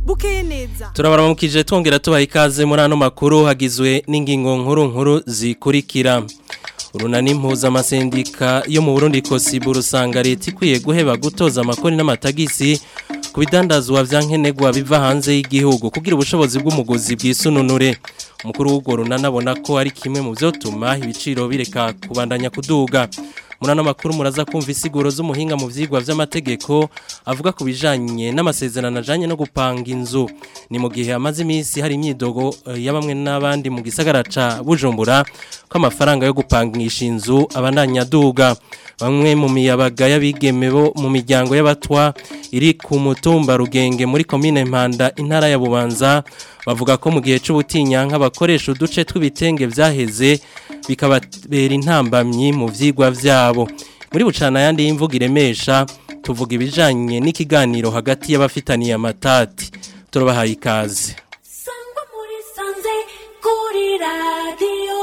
bukeye neza turabaramukije twongera tubaha ikaze muri ano makuru hagizwe n'ingingo nkuru nkuru zikurikira urunani mpuzamasendika yo mu burundi kosibu rusanga leta ikwiye guheba gutoza amakoni n'amatagisi ku bidandazwa vya nkenerwa biva hanze y'igihugu kugira ubushobozi bw'umuguzi bw'isununure umukuru w'urwo runani abona ko ari kimwe mu vyotuma ibiciro bireka kubandanya kuduga muri ano makuru muraza kumva isiguro z'umuhinga mu vyigwa vy'amategeko avuga ku bijanye n'amasezerano ajanye no gupanga inzu ni mu gihe amaze iminsi hari imyidogo eh, ya bamwe n'abandi mu gisagara ca Bujumbura ko amafaranga yo gupangisha inzu abandanya aduga bamwe mu miyabaga y'abigeme bo mu miryango y'abatwa iri ku mutumba rugenge muri komine Mpanda intara ya Bubanza bavuga ko mu gihe c'ubutinyanka bakoresha uduce tw'ibitenge vyaheze bikababera intambamyi mu vyigwa vyabo muri bucana yandi y'imvugo iremesha tuvuga ibijanye n'ikiganiro hagati y'abafitaniye amatati turabahaye ikaze Sangwa muri sanze kuri radio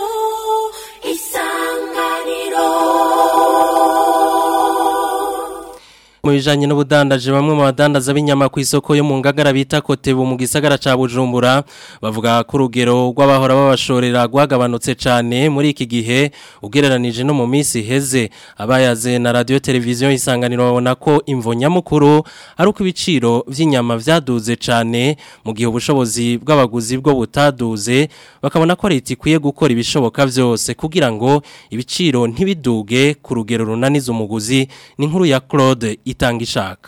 isanganiro mu bijanye n'ubudandaje bamwe mu badandaza b'inyama ku isoko yo mu ngagara bita kotebu mu gisagara ca Bujumbura bavuga ko urugero rw'abahora babashorera rwagabanutse cane muri iki gihe ugereranije no mu minsi heze abayaze na radio televiziyo isanganiro babona ko imvo nyamukuru ari uko ibiciro vy'inyama vyaduze cane mu gihe ubushobozi bw'abaguzi bwo butaduze bakabona ko leta ikwiye gukora ibishoboka vyose kugira ngo ibiciro ntibiduge ku rugero runaniza umuguzi ni inkuru ya Claude itanga ishaka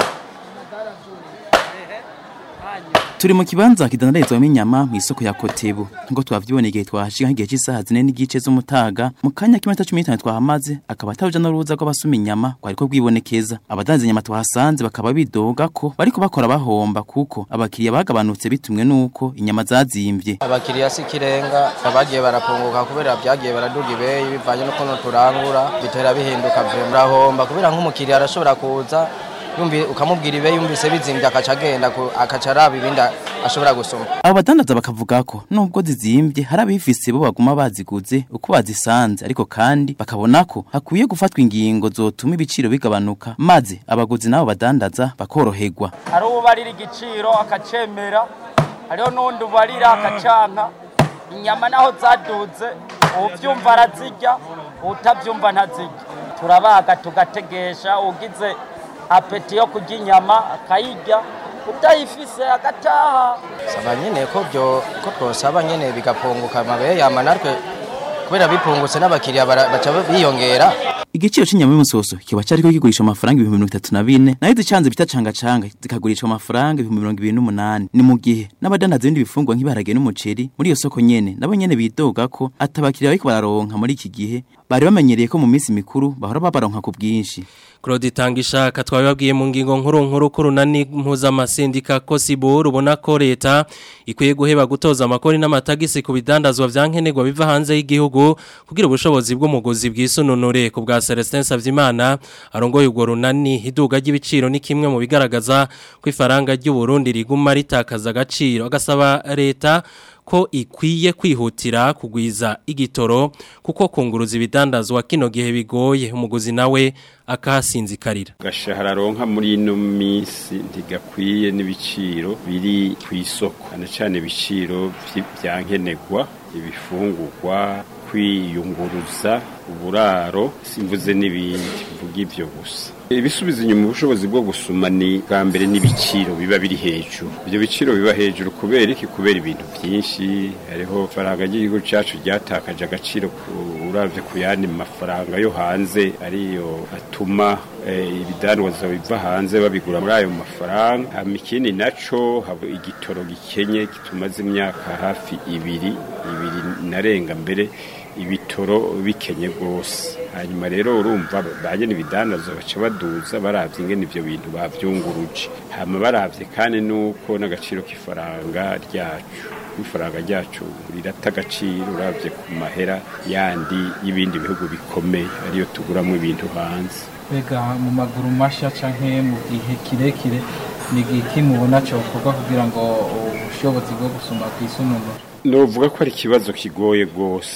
turi mu kibanza kidandarizwamo inyama mu isoko ya kotebu nk'uko twavyibona igihe twahashika nk'igihe cy'isaha zine n'igice z'umutaga mu kanya k'iminota cumi n'itanu twahamaze akaba ataruja n'uruza rw'abasuma inyama rwariko rwibonekeza abadandaza inyama twahasanze bakaba bidoga ko bariko bakora bahomba kuko abakiriya bagabanutse bitumwe n'uko inyama zazimvye abakiriya si ikirenga abagiye barapunguka kubera byagiye baraduga ibeyi bivanye n'ukuntu turangura bitera bihinduka vure murahomba kubera nk'umukiriya arashobora kuza yumvi ukamubwira ibeyi yumvise bizimbye akaca agenda ku- akaca araba ibindi ashobora gusoma abo badandaza bakavuga ko nubwo zizimvye hari abifise bo baguma baziguze uko bazisanze ariko kandi bakabona ko hakwiye gufatwa ingingo zotuma ibiciro bigabanuka maze abaguzi nabo badandaza bakoroherwa hari ubarira igiciro akacemera hariho n'undi ubarira akacanka inyama naho zaduze uvyumva arazirya utavyumva ntazirya turabaga tugategesha ugize apeti yo kurya inyama akayirya utayifise agataha saba nyene ko byo ko twosaba nyene bigapunguka amabeyi yama natwe kubera bipungutse n'abakiriya bara- baca biyongera igiciro c'inyama y'umusoso kiba cariko kigurisha amafaranga ibihumbi mirongo itatu na bine nayo zicanze bita cangacanga zikagurishwa amafaranga ibihumbi mirongo ibiri n'umunani ni mu gihe n'abadandaza ibindi bifungwa nk'ibiharage n'umuceri muri iyo soko nyene nabo nyene bidoga ko atabakiriya bariko bararonka muri iki gihe bari bamenyereye ko mu minsi mikuru bahora babaronka ku bwinshi Claude Tangishaka twabibabwiye mu ngingo nkuru nkuru ko runani mpuzamasendika Kosibu rubona ko leta ikwiye guheba gutoza amakori n'amatagisi ku bidandazwa vya nkenerwa biva hanze y'igihugu kugira ubushobozi bw'umuguzi bw'isununure ku bwa Celestin Savyimana arongoye urwo runani iduga ry'ibiciro ni kimwe mu bigaragaza ko ifaranga ry'u Burundi riguma ritakaza agaciro agasaba leta ko ikwiye kwihutira kugwiza igitoro kuko kunguruza ibidandazwa kino gihe bigoye umuguzi nawe akahasinzikarira gashahara aronka muri ino minsi ntigakwiye n'ibiciro biri ku isoko cyane cyane ibiciro vyi- vya nkenerwa ibifungurwa kwiyunguruza uburaro simvuze n'ibindi mvuga ivyo gusa ibisubiza inyuma ubushobozi bwo gusuma ni bwa mbere n'ibiciro biba biri hejuru ibyo biciro biba hejuru kubera iki kubera ibintu byinshi hariho faranga ry'igihugu cyacu ryatakaje agaciro ku- uravye ku yandi mafaranga yo hanze ariyo atuma eh, ibidandaza biva hanze babigura muri ayo mafaranga hama ikindi naco haba igitoro gikenye kitumaze imyaka hafi ibiri ibiri narenga mbere ibitoro bikenye rwose hanyuma rero urumva banye n'ibidandaza baca baduza baravye ingene ivyo bintu bavyunguruje hama baravye kandi nuko n'agaciro k'ifaranga ryacu ifaranga ryacu rirata agaciro uravye ku mahera yandi y'ibindi bihugu bikomeye ariyo tuguramwo ibintu hanze mbega mu maguru mashya canke mu gihe kirekire ni igiki mubona cokorwa kugira ngo ubushobozi bwo gusuma kw'isununura novuga ko ari ikibazo kigoye rwose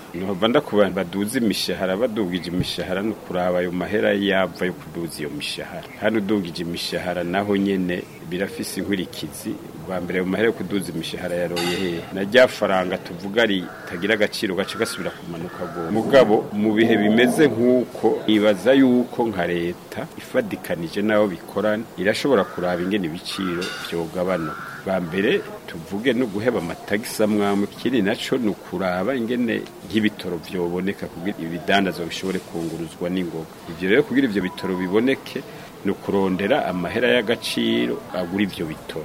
nohava ndakubantu baduza imishahara badugije imishahara no kuraba ayo mahera yava yo kuduza iyo mishahara hano udugije imishahara naho nyene birafise inkurikizi bwa mbere mu mahera yo kuduza imishahara yaroye hehe na rya faranga tuvuga ritagira agaciro gace gasubira kumanuka go mugabo mu bihe bimeze nk'uko ibaza yuko nka leta ifadikanije n'abo bikorana irashobora kuraba ingene ibiciro vyogabanuka bwa mbere tuvuge no guheba amatagisi amwamwe ikindi naco ni ukuraba ingene nk'ibitoro vyoboneka kugira ibidandazwa bishobore kunguruzwa n'ingoga ivyo rero kugira ivyo bitoro biboneke ni ukurondera amahera y'agaciro agura ivyo bitoro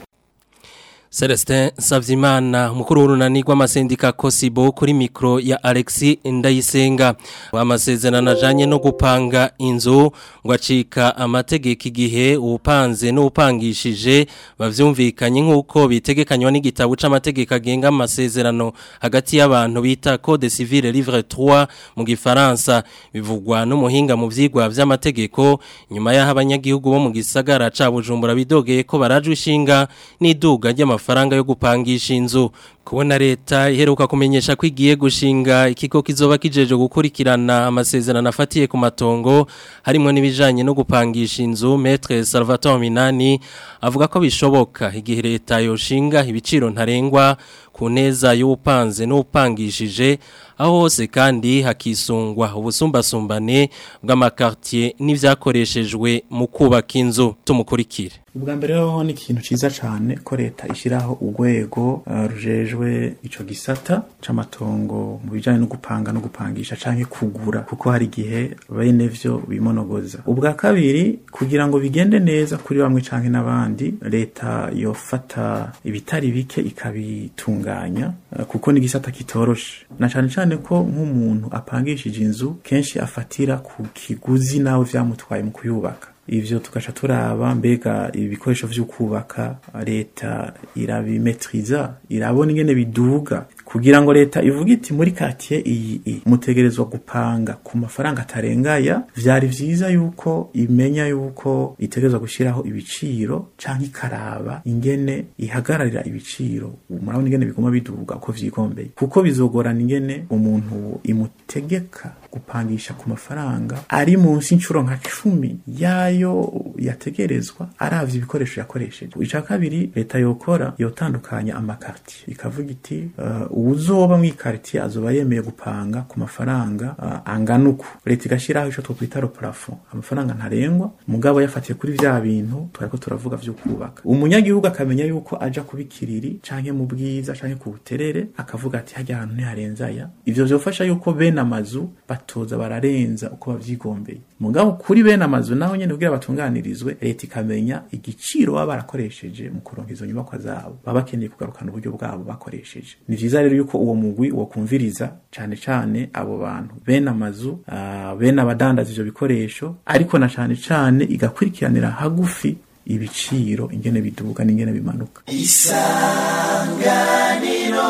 Celestin Savyimana mukuru w'urunani rw'amasendika Kosibo kuri mikro ya Alexi Ndayisenga amasezerano ajanye no gupanga inzu ngo acika amategeko igihe upanze n'upangishije bavyumvikanye nk'uko bitegekanywa n'igitabo c'amategeko agenga amasezerano hagati y'abantu bita Code civile livre 3 mu gifaransa bivugwa n'umuhinga mu vyigwa vy'amategeko nyuma y'aho abanyagihugu bo mu gisagara ca Bujumbura bidogeye ko barajwe ishinga n'iduga ry'amafaranga amafaranga yo gupangisha inzu kubona leta iheruka kumenyesha ko igiye gushinga ikigo kizoba kijeje gukurikirana amasezerano afatiye ku matongo harimo n'ibijanye no gupangisha inzu Maître Salvatore Minani avuga ko bishoboka igihe leta yoshinga ibiciro ntarengwa ku neza y'upanze n'upangishije aho hose kandi hakisungwa ubusumbasumbane bw'amakartier n'ivyakoreshejwe mu kubaka inzu tumukurikire ubwa mbere ho ni ikintu ciza cane ko leta ishiraho urwego uh, rujejwe ico gisata c'amatongo mu bijanye no gupanga no gupangisha canke kugura kuko hari igihe bene vyo bimonogoza ubwa kabiri kugira ngo bigende neza kuri bamwe canke n'abandi leta yofata ibitari bike ikabitunganya uh, kuko ni gisata kitoroshe na cane cane ko nk'umuntu apangishije inzu kenshi afatira ku kiguzi nawe vyamutwaye mu kuyubaka ivyo tugaca turaba mbega ibikoresho vyo kubaka leta irabimetriza irabona ingene biduga kugira ngo leta ivuga iti muri quartier iyi mutegerezwa gupanga ku mafaranga atarengaya vyari vyiza yuko imenya yuko itegerezwa gushiraho ibiciro canke ikaraba ingene ihagararira ibiciro murabona ingene biguma biduga uko vyigombeye kuko bizogorana ingene umuntu imutegeka gupangisha ku mafaranga ari munsi incuro nka cumi yayo yategerezwa aravye ibikoresho yakoresheje ica kabiri leta yokora yotandukanya amakartier ikavuga iti uh, uwuzoba mu ikartier azoba yemeye gupanga ku mafaranga uh, angana uku leta igashiraho ico twokwita le plafond amafaranga ntarengwa mugabo yafatiye kuri vya bintu twariko turavuga vyo kubaka umunyagihugu akamenya yuko aja kubikiriri canke mu bwiza canke ku buterere akavuga ati hajya ahantu ntiharenzaya ivyo vyofasha yuko bene amazu batoza bararenza uko bavyigombeye mugabo kuri bene amazu naho nyene kugira batunganirizwe leta ikamenya igiciro baba barakoresheje mu kuronka izo nyubakwa zabo baba bakeneye kugarukana uburyo bwabo bakoresheje ni vyiza rero yuko uwo mugwi wo kumviriza cane cane abo bantu bene amazu uh, bene abadandaza ivyo bikoresho ariko na cane cane igakurikiranira hagufi ibiciro ingene biduga n'ingene bimanuka isanganiro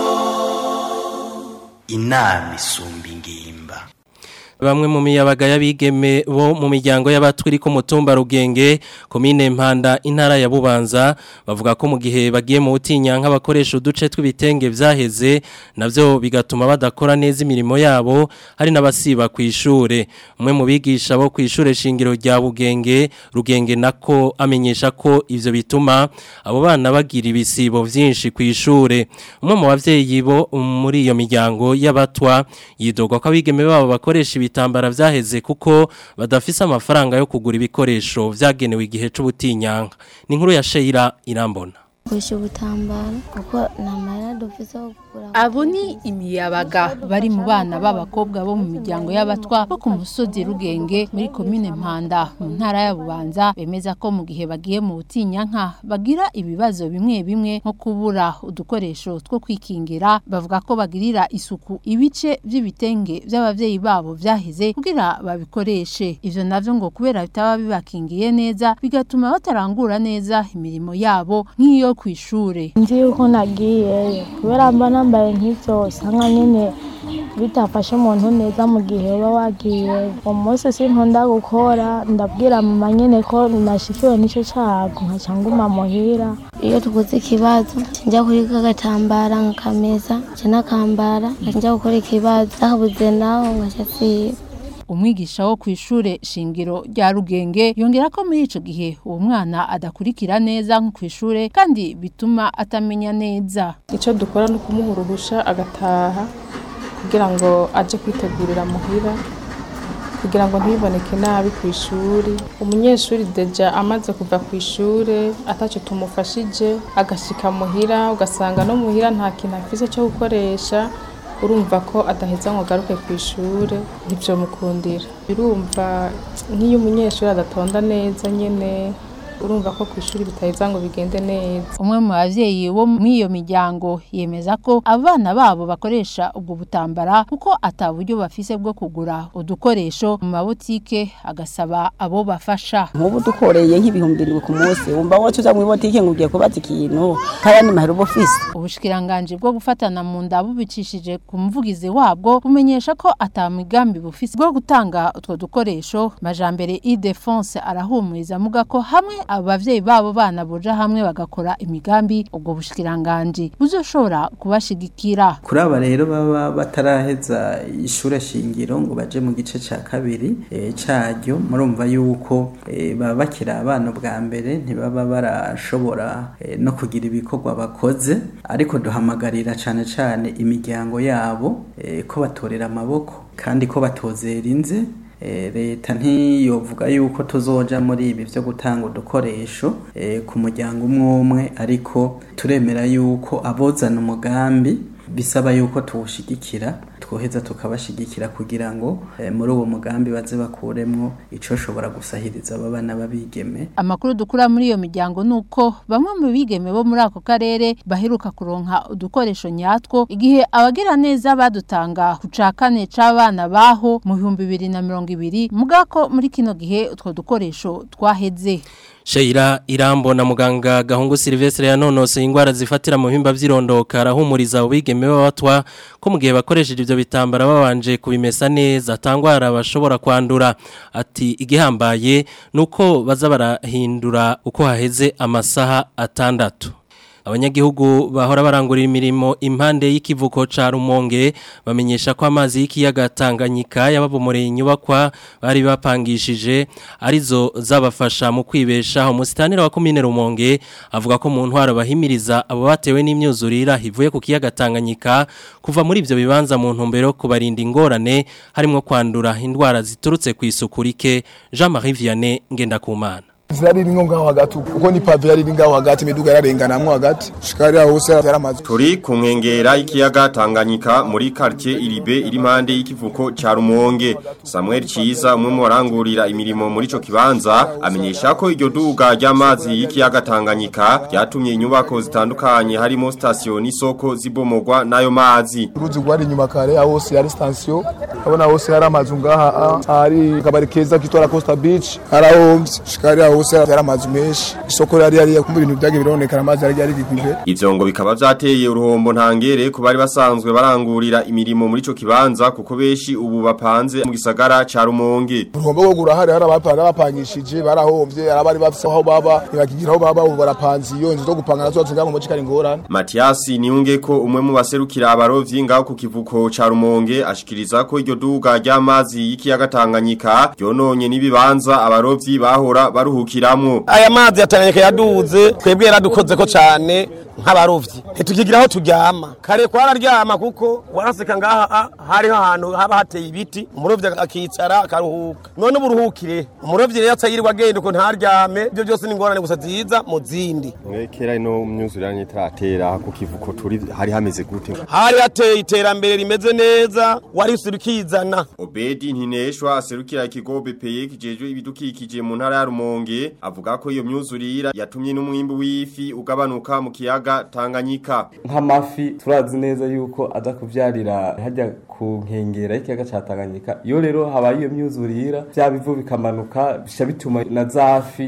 inama isumba ingimba bamwe mu miyabaga y'abigeme bo mu miryango y'abatwiri ku mutumba rugenge komine mpanda intara ya bubanza bavuga ko mu gihe bagiye mu butinyanka bakoresha uduce tw'ibitenge vyaheze navyo bigatuma badakora neza imirimo yabo hari n'abasiba ku ishure umwe mu bigisha bo ku ishure shingiro rya bugenge rugenge nako amenyesha ko ivyo bituma abo bana bagira ibisibo vyinshi ku ishure umwe mu bavyeyi bo muri iyo miryango y'abatwa yidogwa ko abigeme babo bakoresha ibitambara vyaheze kuko badafise amafaranga yo kugura ibikoresho vyagenewe igihe c'ubutinyanka ni inkuru ya Sheila irambona Kusha ubutambaro kuko namara dufise wo kugura Abo ni imiyabaga bari mu bana b'abakobwa bo mu miryango y'abatwa bo ku musozi Rugenge muri komine Mpanda mu ntara ya Bubanza bemeza ko mu gihe bagiye mu butinyanka bagira ibibazo bimwe bimwe nko kubura udukoresho two kwikingira bavuga ko bagirira isuku ibice by'ibitenge by'abavyeyi babo vyaheze kugira babikoreshe ivyo navyo ngo kubera bitaba bibakingiye neza bigatuma batarangura neza imirimo yabo nk'iyo kw'ishure nzi yuko nagiyeyo kubera mba nambaye nk'ivyo usanga nyene bitafashe umuntu neza mu gihe uba wagiye uwo munsi sinkunda gukora ndabwira mama nyene ko nashikiwe n'ico cago nkaca nguma muhira iyo tuguze ikibazo njya kuri kagatambara nkakamesa nca nakambara njya gukora ikibazo nakabuze naho nkaca siba umwigisha wo kw'ishure shingiro rya Rugenge yongera ko muri ico gihe uwo mwana adakurikira neza nko kw'ishure kandi bituma atamenya neza icyo dukora ni ukumuha uruhusha agataha kugira ngo aje kwitegurira muhira kugira ngo ntiboneke nabi ku ishuri umunyeshuri deja amaze kuva ku ishuri atacyo tumufashije agashika muhira ugasanga no muhira nta kintu afise cyo gukoresha urumva ko adaheza ngo agaruke ku ishuri ntibyo mukundira birumva nk'iyo umunyeshuri adatonda neza nyine urumva ko ku ishuri bitaheza ngo bigende neza umwe mu bavyeyi bo muri iyo miryango yemeza ko abana babo bakoresha ubwo butambara kuko ata buryo bafise bwo kugura udukoresho mu mabotike agasaba abo bafasha nk'ubu dukoreye nk'ibihumbi birindwi ku munsi wumva wowe tuza mu ibotike ngo ugiye kubaza ikintu kayandi mahera uba ufise ubushikiranganje bwo gufatana mu nda bubicishije ku muvugizi wabwo bumenyesha ko ata migambi bufise bwo gutanga utwo dukoresho majambere Idefonse arahumuriza muga ko hamwe abavyeyi babo bana boja hamwe bagakora imigambi ubwo bushikiranganje buzoshobora kubashigikira kuri aba rero baba bataraheza ishure shingiro ngo baje mu gice ca kabiri e, caryo murumva yuko e, baba bakiri abana bwa mbere ntibaba barashobora e, no kugira ibikorwa bakoze ariko duhamagarira cane cane imiryango yabo e, ko batorera amaboko kandi ko batozera inze leta ntiyovuga yuko tuzoja muri ibi byo gutanga udukoresho ku muryango umwe umwe ariko turemera yuko abozana umugambi bisaba yuko tuwushigikira twoheza tukabashigikira kugira ngo muri uwo mugambi baze bakuremwo ico shobora gusahiriza aba bana babigeme amakuru dukura muri iyo miryango nuko bamwe mu bigeme bo muri ako karere baheruka kuronka udukoresho nyatwo igihe abagira neza badutanga ku ca kane c'abana baho mu bihumbi bibiri na mirongo ibiri mugako muri kino gihe utwo dukoresho twaheze Sheira Irambo na muganga Gahungu Silvestre yanonose ingwara zifatira mu bihimba vy'irondoka arahumuriza ubigeme b'abatwa ko mu gihe bakoresheje ivyo bitambara babanje kubimesa neza atangwara bashobora kwandura ati igihambaye nuko baza barahindura uko haheze amasaha atandatu abanyagihugu bahora barangurira imirimo impande y'ikivuko ca Rumonge bamenyesha ko amazi y'ikiyaga Tanganyika yababomoreye inyubakwa bari bapangishije arizo zabafasha mu kwibeshaho musitanira wa komine Rumonge avuga ko mu ntwaro bahimiriza abo batewe n'imyuzurira hivuye ku kiyaga Tanganyika kuva muri ivyo bibanza mu ntumbero kubarinda ingorane harimo kwandura indwara ziturutse ku isuku rike Jean-Marie Vianney Ngendakumana zari ringo ngaho hagati uko ni pave yari ngaho hagati imiduga yararenganamwo hagati shikari aho hose yaramaze turi ku nkengera y'ikiyaga Tanganyika muri quartier Iribe iri impande y'ikivuko ca Rumonge Samuel Ciza umwe mu barangurira imirimo muri ico kibanza amenyesha ko iryo duga ry'amazi y'ikiyaga Tanganyika ryatumye inyubako zitandukanye harimo station n'isoko zibomogwa nayo mazi uruzi rwari inyuma kare aho hose yari station abona hose hari amazu ngaha hari kabari keza kitora Costa Beach harahomvye shikari aho hose yari amazu menshi isoko yari yari kumva ibintu byagiye bironekana amazi yari yari gikwiye ivyo ngo bikaba vyateye uruhombo ntangere ku bari basanzwe barangurira imirimo muri ico kibanza kuko beshi ubu bapanze mu gisagara ca Rumonge uruhombo rwo gurahari hari abapanga bapangishije barahomvye arabari bafise aho baba ntibakigira aho baba ubu barapanze iyo nzu zo gupanga nazo zingana mu muci kari ngorane Matias niyunge ko umwe mu baserukira abarovyi ngaho ku kivuko ca Rumonge ashikiriza ko iryo duga ry'amazi y'ikiyaga Tanganyika yononye nibibanza abarovyi bahora baruhukiramwo aya mazi yatanganyika yaduze twebwe yaradukoze ko cyane nk'abarovyi ntitukigira aho turyama kare kwararyama kuko waraseka ngaha hariho ahantu haba hateye ibiti umurovyi akicara akaruhuka none uburuhukire umurovyi rero atayirwa agenda uko ntaryame ibyo byose ni ingorane gusa ziza mu zindi kera ino myuzuranye itaratera ku kivuko turi hari hameze gute hari hateye iterambere rimeze neza wari ukizana obedi ntineshwa aserukira ikigo bpye kijejwe ibidukikije mu ntara ya rumonge Rumonge avuga ko iyo myuzurira yatumye n'umwimbu w'ifi ugabanuka mu kiyaga Tanganyika nk'amafi turazi neza yuko aza kuvyarira hajya ku nkengera y'ikiyaga ca Tanganyika iyo rero habaye iyo myuzurira vya bivu bikamanuka bisha bituma na zafi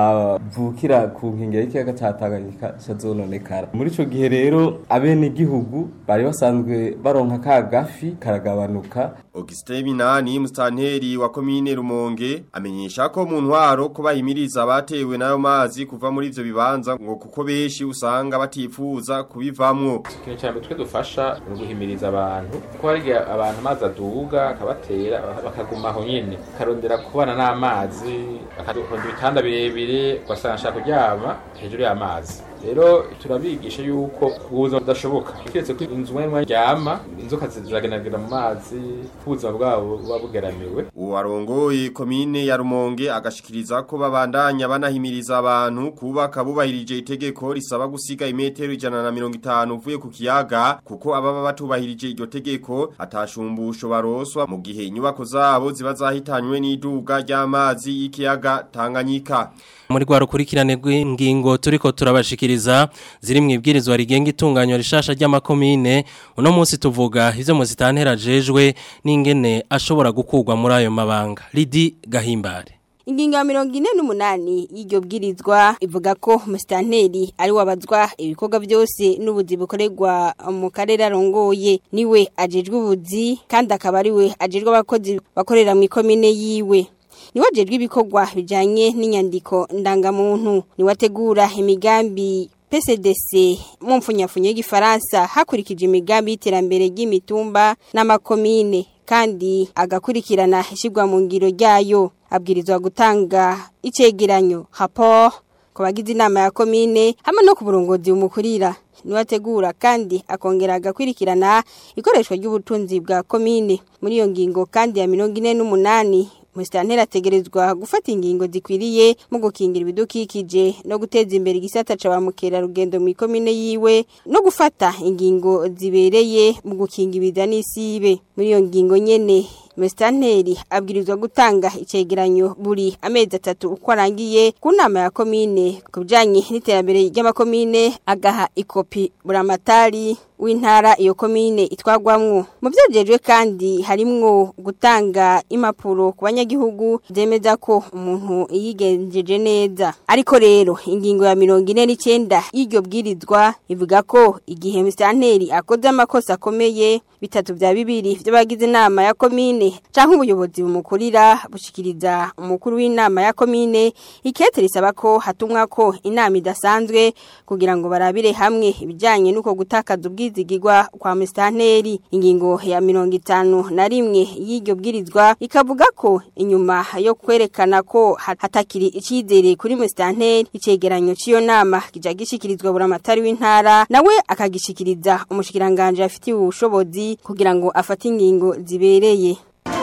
zavukira ku nkengera y'ikiyaga ca Tanganyika zazononekara muri ico gihe rero abene igihugu bari basanzwe baronka ka gafi karagabanuka Auguste Minani mustanteri wa komine Rumonge amenyesha ko mu ntwaro ko bahimiriza abatewe nayo mazi kuva muri ivyo bibanza ngo kuko beshi usanga batifuza kubivamwo ikintu cyane twe dufasha ni uguhimiriza abantu kuko hari igihe abantu amazi aduga akabatera bakaguma aho nyene akarondera kubana n'amazi akaronda ibitanda birebire ugasanga ashaka kuryama hejuru y'amazi rero turabigisha yuko ubuzima budashoboka kiretse ko inzu mwe ryama inzoka ziragendagenda mu mazi ubuzima bwabo buba bugeramiwe uwarongoye komine ya Rumonge agashikiriza ko babandanya banahimiriza abantu kubaka bubahirije itegeko risaba gusiga imetero ijana na mirongo itanu uvuye ku kiyaga kuko ababa batubahirije iryo tegeko atashumbusho baroswa mu gihe inyubako zabo ziba zahitanywe n'iduga ry'amazi y'ikiyaga Tanganyika muri rwa rukurikirane rw'ingingo turiko turabashikiriza ziri mu ibwirizwa rigenga itunganywa rishasha ry'amakomine uno munsi tuvuga ivyo muzitantera jejwe n'ingene ashobora gukurwa muri ayo mabanga Lidi Gahimbare Ingingo ya mirongo ine n'umunani y'iryo bwirizwa ivuga ko umusitanteri ari wabazwa ibikorwa byose n'ubuzi bukorerwa mu karere arongoye niwe ajejwe ubuzi kandi akaba ari we ajejwe abakozi bakorera mu ikomine yiwe niwe ajejwe ibikorwa bijanye n'inyandiko ndangamuntu niwe ategura imigambi PCDC mu mfunyafunyo y'igifaransa hakurikije imigambi y'iterambere ry'imitumba n'amakomine kandi agakurikirana ishyirwa mu ngiro ryayo abwirizwa gutanga icegeranyo rapport ku bagize inama ya komine hamwe no ku burongozi bumukurira niwe ategura kandi akongera agakurikirana ikoreshwa ry'ubutunzi bwa komine muri iyo ngingo kandi ya mirongo ine n'umunani Musitanteri ategerezwa gufata ingingo zikwiriye mu gukingira ibidukikije no guteza imbere igisata ca bamukera rugendo mu ikomine yiwe no gufata ingingo zibereye mu gukinga ibida n'isibe muri iyo ngingo nyene Musitanteri abwirizwa gutanga icegeranyo buri amezi atatu uko arangiye ku nama ya komine ku bijanye n'iterambere ry'amakomine agaha ikopi buramatari w'intara iyo komine itwagwamwo mu byagejwe kandi harimwo gutanga impapuro ku banyagihugu zemeza ko umuntu yigenjeje neza ariko rero ingingo ya mirongo ine n'icyenda y'iryo bwirizwa ivuga ko igihe misitanteri akoze amakosa akomeye bitatu bya bibiri by'abagize inama ya komine canke ubuyobozi bumukurira bushikiriza umukuru w'inama ya komine ikete risaba ko hatumwa ko inama idasanzwe kugira ngo barabire hamwe ibijanye n'uko gutakaza ubwizigirwa kwa mustanteri ingingo ya mirongo itanu na rimwe y'iryo bwirizwa ikavuga ko inyuma yo kwerekana ko hatakiri icizere kuri mustanteri icegeranyo c'iyo nama kija gishikirizwa buramatari w'intara nawe akagishikiriza umushikiranganje afitiye ubushobozi kugira ngo afate ingingo zibereye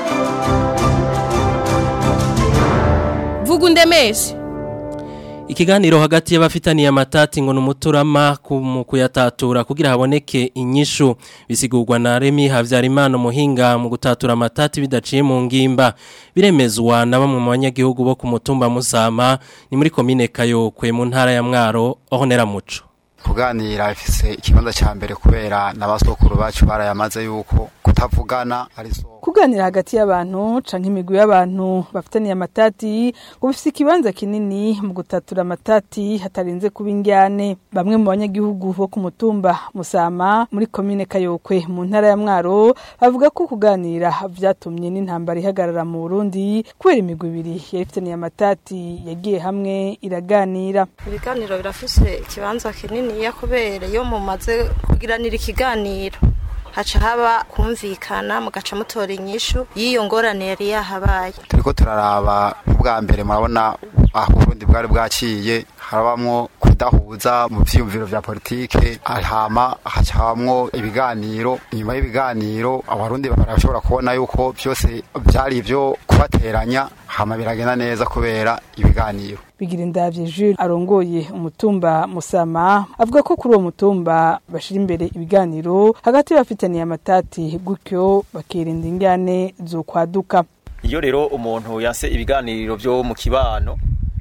vuga undemeshe Ikiganiro hagati y'abafitaniye amatati ngo numuturama mu kuyatatura kugira haboneke inyishu bisigurwa na Remi Havyarimana muhinga mu gutatura amatati bidaciye mu ngimba biremezwa na bamwe mu banyagihugu bo ku mutumba Musama ni muri komine Kayokwe mu ntara ya Mwaro ohonera muco kuganira ifise ikibanza ca mbere kubera n'abasokuru bacu barayamaze yuko kutavugana ari so kuganira hagati y'abantu canke imigwi y'abantu bafitaniye amatati ngo bifise ikibanza kinini mu gutatura amatati hatarinze kuba ingyane bamwe mu banyagihugu bo ku mutumba Musama muri komine Kayokwe mu ntara ya Mwaro bavuga ko kuganira vyatumye n'intambara ihagarara mu Burundi kubera imigwi ibiri yarifitaniye amatati yagiye hamwe iraganira ibiganiro birafise ikibanza kinini ya kubera iyo mumaze kugiranira ikiganiro haca haba kumvikana mugaca mutora inyishu y'iyo ngorane yari yahabaye turiko turaraba ubwa mbere murabona aho uburundi bwari bwaciye harabamwo kudahuza mu vyiyumviro vya politike hama haca habamwo ibiganiro inyuma y'ibiganiro abarundi barashobora kubona yuko vyose vyari ivyo kubateranya hama biragenda neza kubera ibiganiro bigira indavye Jules arongoye umutumba Musama avuga ko kuri uwo mutumba bashira imbere ibiganiro hagati y'abafitaniye amatati gutyo bakirinda ingane zo kwaduka iyo rero umuntu yase ibiganiro byo mu kibano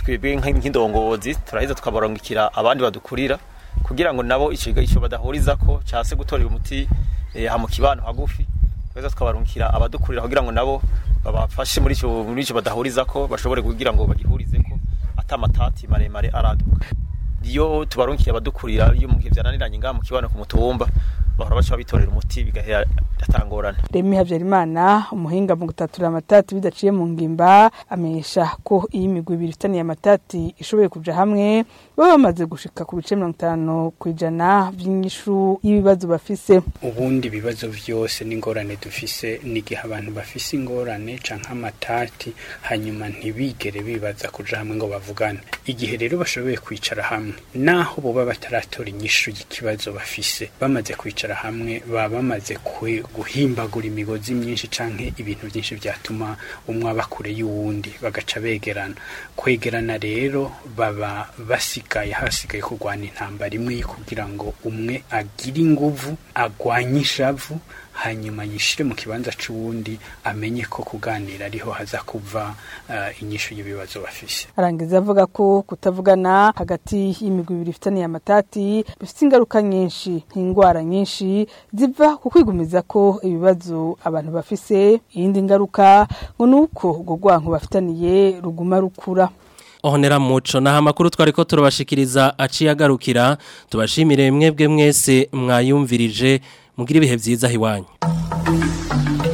twebwe nk- nk'indongozi turaheza tukabarungikira abandi badukurira kugira ngo nabo ico ico badahuriza ko cyase gutorera umuti eh, ha mu kibano hagufi tweza tukabarungikira abadukurira kugira ngo nabo babafashe muri ico muri ico badahuriza ko bashobore kugira ngo bagihurize ko atamatati maremare araduka iyo tubarunkiye abadukurira iyo mu gihe byananiranye ngaha mu kibano ku mutumba bahora baca bitorera umuti bigahera atangorane Remi Havyarimana umuhinga mu gutatura amatati bidaciye mu ngimba amenyesha ko iyi migwi ibiri ifitaniye amatati ishoboye kuja hamwe baba bamaze gushika ku bice mirongo itanu kw'ijana vy'inyishu y'ibibazo bafise ubundi ibibazo byose n'ingorane dufise n'igihe abantu bafise ingorane canke amatati hanyuma ntibigere bibaza kuja hamwe ngo bavugane igihe rero bashoboye kwicara hamwe naho boba bataratora inyishu y'ikibazo bafise bamaze kwicara hamwe baba bamaze kwe- guhimbagura imigozi myinshi canke ibintu byinshi byatuma umwe aba kure y'uwundi bagaca begerana kwegerana rero baba basigaye hasigaye kurwana intambara imwe kugira ngo umwe agire inguvu agwanye ishavu hanyuma yishire mu kibanza c'uwundi amenye ko kuganira ariho haza kuva uh, inyishu y'ibibazo bafise arangiza avuga ko kutavugana hagati y'imigwi ibiri ifitaniye amatati bifite ingaruka nyinshi nk'indwara nyinshi ziva ku kwigumiza ko ibibazo abantu bafise iyindi ngaruka ngo ni uko urwo rwanko bafitaniye ruguma rukura Ohonera muco na amakuru twari ko turabashikiriza aciye agarukira tubashimire mwebwe mwese mwayumvirije mugira ibihe byiza hiwanyu